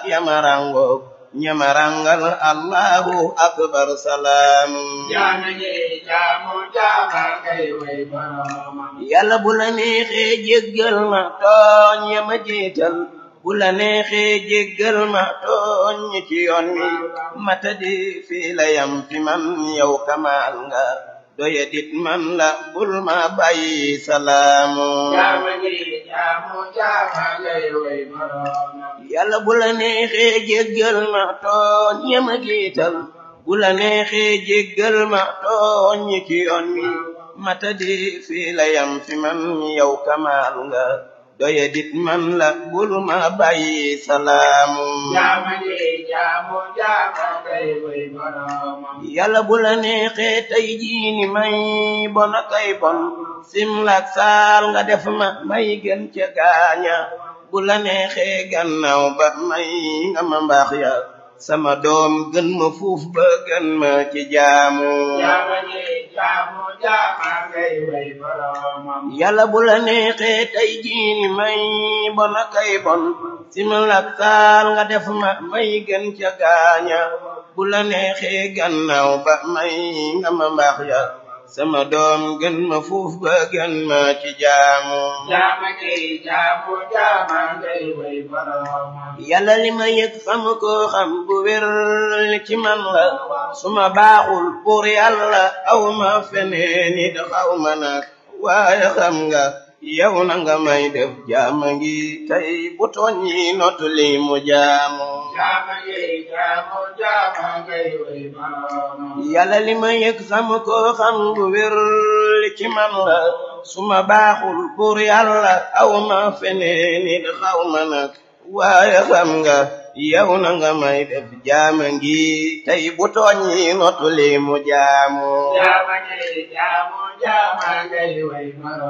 yamarangoog ñamarangal allahu akbar salaam jaama ñi jaamu jaama kay way boromam yàlla bu la neexee jéggal ma tooñ yama jiital bu la neexee jéggal ma tooñ ñi ci yoon wi matadi fii la yam fi man yow kamaal nga doye dit man la bul ma bàyyi salaamu jaama ñi jaamu jaama kay way boromam yàlla bu la neexee jéggal ma tooñ yama jiital bu la neexee jéggal ma tooñ ñi ci yoon wi matadi fii la yam fi man yow kamaal nga doye dit man la bul ma bàyyi salaamu jaama ñi jaamu jaama kay way boromam yàlla bu la neexee tey jii ni may bon kay bon simlak saal nga def ma may gën ca gaaña bu la neexee gannaaw ba may nga ma mbaax ya sama doom gën ma fuuf ba gën ma ci jaamu jaama ñi jaamu jaama kay way boromam yàlla bu la neexee tey jii ni may bon kay bon simlak saal nga def ma may gën ca gaaña bu la neexee gannaaw ba may nga ma mbaax ya sama doom gën ma fuuf ba gën ma ci jaamu jaama ñi jaamu jaama kay way boromam yàlla li ma yëg xam ko xam bu wér ci man la su ma baaxul pour yàlla aw ma feneen it xaw ma nag waaye xam nga yow na nga may def jaama ngi tey bu tooñ yi notu li mu jaamu jaama ñi jaamu jaama kay way boromam yàlla li ma yëg xam ko xam bu wér ci man la su ma baaxul pour yàlla aw ma feneen it xaw ma nag waaye xam nga yow na nga may def jaama ngi tey bu tooñ yi notu li mu jaamu jaama ñi jaamu jaama kay way boromam